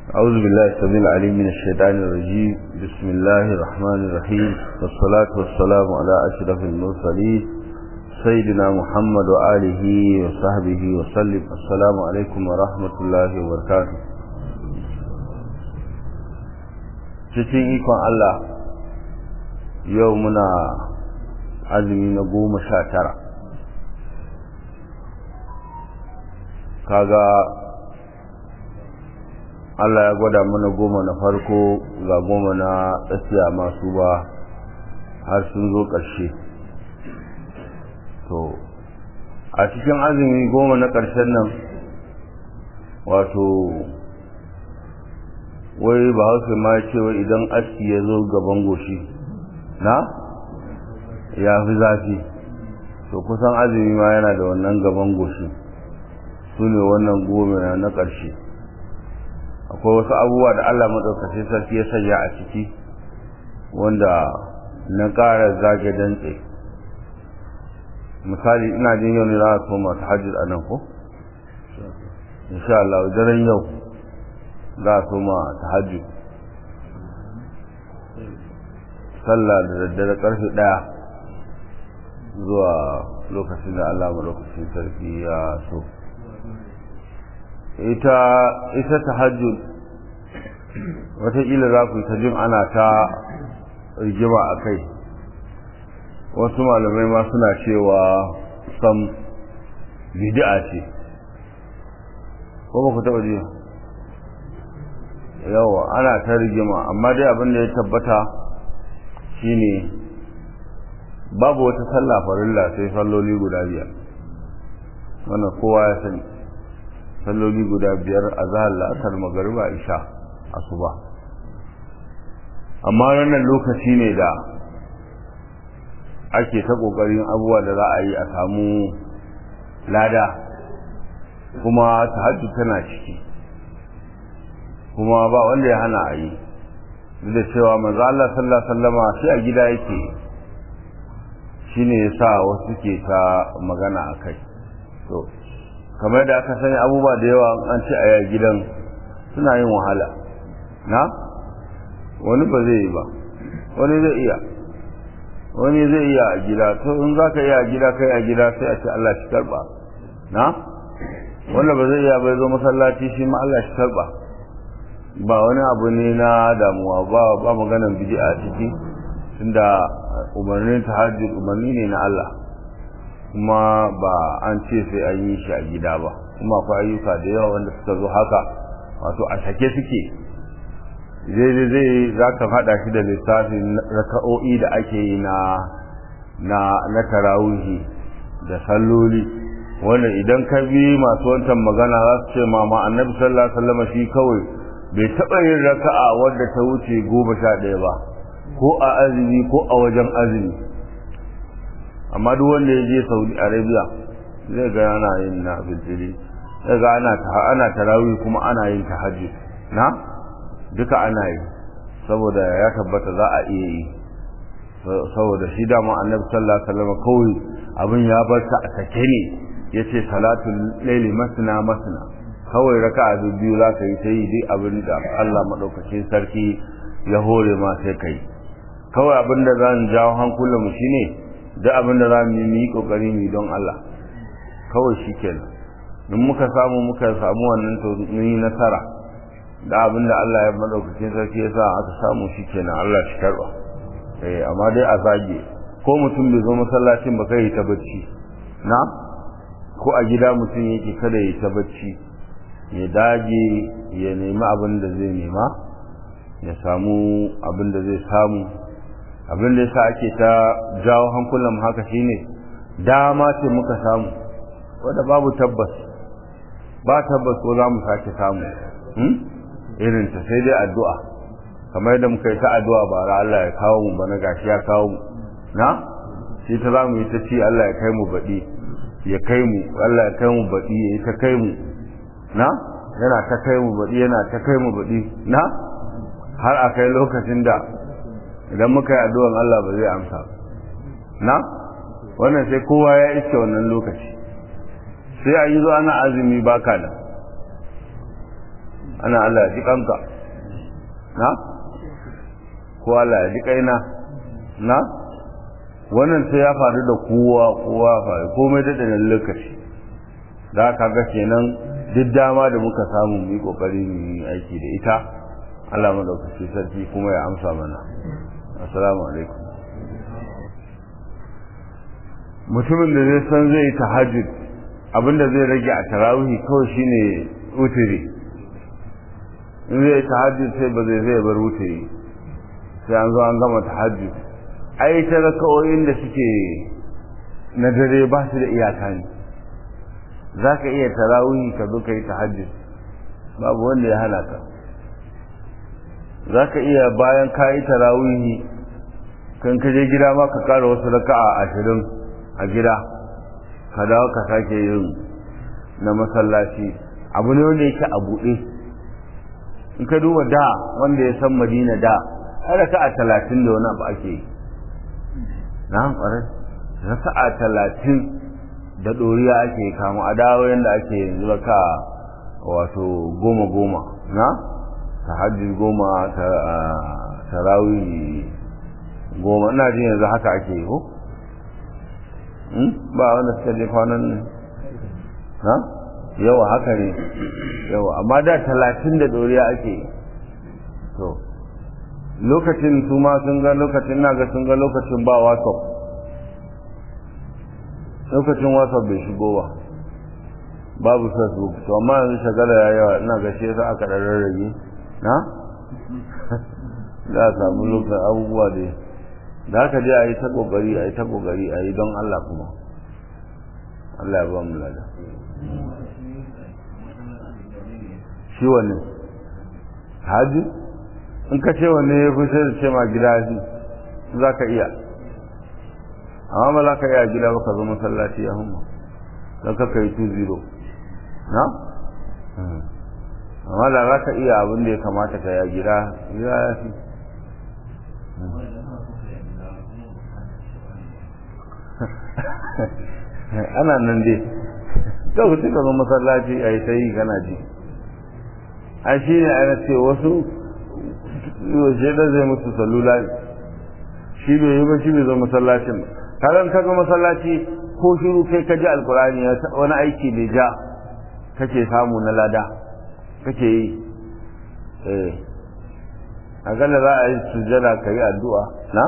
أعوذ بالله السميع العليم من الشيطان الرجيم بسم الله الرحمن الرحيم والصلاة والسلام على أشرف المرسلين سيدنا محمد وآله وصحبه وسلم السلام عليكم ورحمة الله وبركاته cikin ikon Allah yau muna azumi na goma sha tara kaga Allah ya gwada mana goma na farko ga goma na tsakiya masu ba har sun zo ƙarshe to a cikin azumi goma na ƙarshen nan wato wai ba hausa ma ya ce wai idan aski ya zo gaban goshi na ya fi zafi to kusan azumi ma yana da wannan gaban goshi su ne wannan goma na ƙarshe akwai wasu abubuwa da Allah maɗaukacin sarki ya sanya a ciki wanda na ƙara zage dantse misali ina jin yau ne za a soma ta hajji a nan ko? insha Allah daren yau za a soma ta hajji sallah da daddare karfe ɗaya zuwa lokacin da Allah maɗaukacin sarki ya so ita ita tahajjud wataƙila za ku ta jin ana ta rigima a kai wasu malamai ma suna cewa sam bid'a ce ko ba ku taɓa ji yawa ana ta rigima amma dai abin da ya tabbata shine babu wata sallah farilla sai salloli guda biyar wannan kowa ya sani salloli guda biyar a zahar la'asar magariba isha asuba amma wannan lokaci ne da ake ta kokarin abubuwa da za a yi a samu lada kuma tahajjud tana ciki kuma ba wanda ya hana a yi duk da cewa manzo Allah sallallahu alaihi wasallama shi a gida yake shine yasa wasu ke ta magana akai to kamar da aka sani abubuwa da yawa an ce a gidan suna yin wahala na wani ba zai yi ba wani zai iya wani zai iya a gida to in za ka iya a gida kai a gida sai a ce Allah shi karba na wanda ba zai iya bai zo masallaci shi ma Allah shi karba ba wani abu ne na damuwa ba ba maganan bid'a ciki tunda umarnin tahajjud umarni ne na Allah kuma ba an ce sai an yi shi a gida ba kuma akwai ayyuka da yawa wanda suka zo haka wato a sake suke zai zai za ka faɗa shi da lissafin raka'o'i da ake yi na na na tarawihi da salloli wanda idan ka bi masu wancan magana za su ce mama annabi sallallahu alaihi wasallam shi kawai bai taɓa yin raka'a wadda ta wuce goma sha ɗaya ba ko a azumi ko a wajen azumi amma duk wanda ya je saudi arabia zai ga ana yin na filfili zai ga ana ana tarawih kuma ana yin tahajjud na duka ana yi saboda ya tabbata za a iya yi saboda shi dama annabi sallallahu alaihi wasallam kawai abin ya bar ta a sake ne yace salatul laili masna masna kawai raka'a biyu za ka yi ta yi duk abin da Allah madaukakin sarki ya hore ma sai kai kawai abin da zan jawo hankulan mu shine duk abin da za mu yi kokari mu don Allah kawai shi kenan in muka samu muka samu wannan to mun yi nasara da abin da Allah ya madaukakin sarki ya sa aka samu shi kenan Allah shi karba eh amma dai a zage ko mutum bai zo masallacin ba kai ta bacci na ko a gida mutum yake kada ya ta bacci ya dage ya nemi abin da zai nema ya samu abin da zai samu abin da yasa ake ta jawo hankulan mu haka shine dama ce muka samu wanda babu tabbas ba tabbas ko za mu sake samu irin ta sai dai addu'a kamar yadda muka yi ta addu'a bara Allah ya kawo mu bana gashi ya kawo mu na shi ta za mu yi ta ci Allah ya kai mu baɗi ya kai mu Allah ya kai mu baɗi ya yi ta kai mu na yana ta kai mu baɗi yana ta kai mu baɗi na har a kai lokacin da idan muka yi addu'an Allah ba zai amsa na wannan sai kowa ya iske wannan lokaci sai a yi zo ana azumi baka da ana Allah ya ji kanka na ko Allah ya ji kaina na wannan sai ya faru da kowa kowa faru komai da ɗanen lokaci da aka ga kenan duk dama da muka samu mu yi kokari mu yi aiki da ita Allah madaukaki sarki kuma ya amsa mana assalamu alaikum mutumin da zai san zai tahajjud abinda zai rage a tarawih kawai shine wutiri in zai tahajjud sai ba zai zai bar wutiri sai an zo an gama tahajjud ai ta raka'o'in da suke na dare ba su da iyaka ne za ka iya tarawih ka zo ka yi tahajjud babu wanda ya hana ka za ka iya bayan ka yi tarawihi kan ka je gida ma ka kara wasu raka'a ashirin a gida ka dawo ka sake yin na masallaci abu ne wanda yake a buɗe in ka duba da wanda ya san madina da har raka'a talatin da wani abu ake yi na ƙwarai raka'a talatin da ɗoriya ake kama a dawo yadda ake yanzu raka wato goma goma na tahajjud goma tarawih goma ina jin yanzu haka ake yi ko ba wanda suka je kwanan na yawa haka ne yawa amma da talatin da doriya ake yi to lokacin su ma sun ga lokacin na ga sun ga lokacin ba whatsapp lokacin whatsapp bai shigo ba babu facebook to amma yanzu shagala ya yawa ina ga shi yasa aka ɗan rarrage na za a samu lokacin abubuwa da da haka dai a yi ta ƙoƙari a yi ta ƙoƙari a yi don Allah kuma Allah ya ba mu lada shi wanne haji in ka ce wanne ya fi sai da ce ma gida shi za ka iya amma ba za ka iya gida ba ka zo masallaci ya humma don ka kai 2-0 na? amma da za ka iya abin da ya kamata ka ya gida gida ya fi ana nan dai kawai suka zo masallaci a yi ta yi kana ji a shi ne ana ce wasu yaushe da zai musu salula shi bai yi ba shi bai zo masallacin karan ka zo masallaci ko shiru kai ka ji alkurani wani aiki da ja kake samu na lada kake yi eh a gana za a yi sujjada ka yi addu'a na?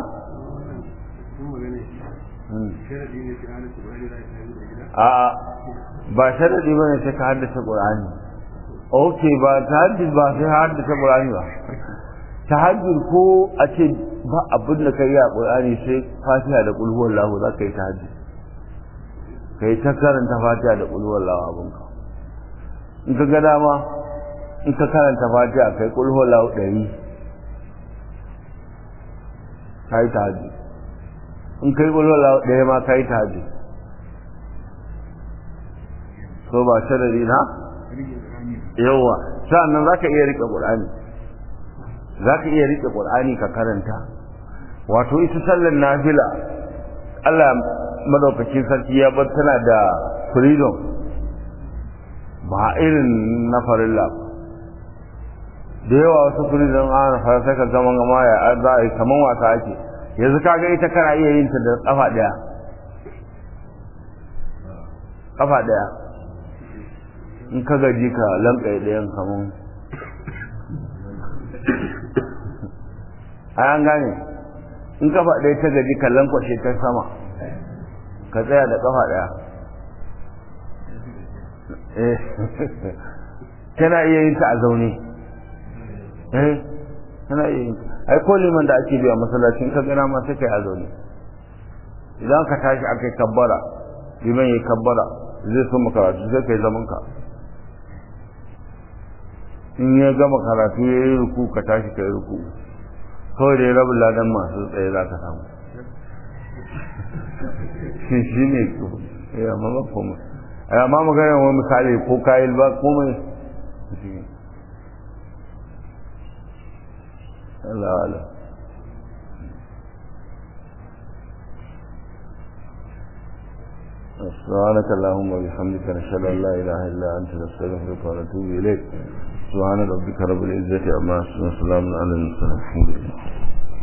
a ba sharadi bane sai ka haddace qur'ani okay ba tahajjud ba sai haddace qur'ani ba tahajjud ko a ce ba abin da kai a qur'ani sai fatiha da qul huwallahu za ka yi tahajjud kai ta karanta fatiha da qul huwallahu abinka in ka ga dama in ka karanta fatiha kai qul huwallahu ɗari kai tahajjud in kai qul huwallahu ɗaya ma kai tahajjud so ba sharari na yawa sa'annan zaka iya rike qur'ani zaka iya rike qur'ani ka karanta wato ita sallar nafila Allah madaukakin sarki ya bar tana da freedom ba irin na farilla da yawa wasu freedom an fara sai ka zama gama ya za a yi kaman wasa ake yanzu kaga ita kana iya yin ta da kafa daya kafa daya in ka gaji ka lankai ɗayan kamun a an gane in kafa ɗaya ta gaji ka lankwashe ta sama ka tsaya da kafa ɗaya tana iya yin ta a zaune eh tana iya yin ai ko liman da ake biya masallacin ka gana ma sai kai a zaune idan ka tashi aka yi kabbara liman ya kabbara zai so makaratu sai kai zaman ka in ya gama karatu ya yi ruku ka tashi ka yi ruku kawai da ya rabu ladan masu tsaye za ka samu shi ne ya mama kuma a ma magana wani misali ko kayi ba komai Allah Allah سبحانك اللهم وبحمدك نشهد ان لا اله الا انت نستغفرك ونتوب اليك subhana rabbika rabbil izzati amma yasifun salamun alal mursalin alhamdulillah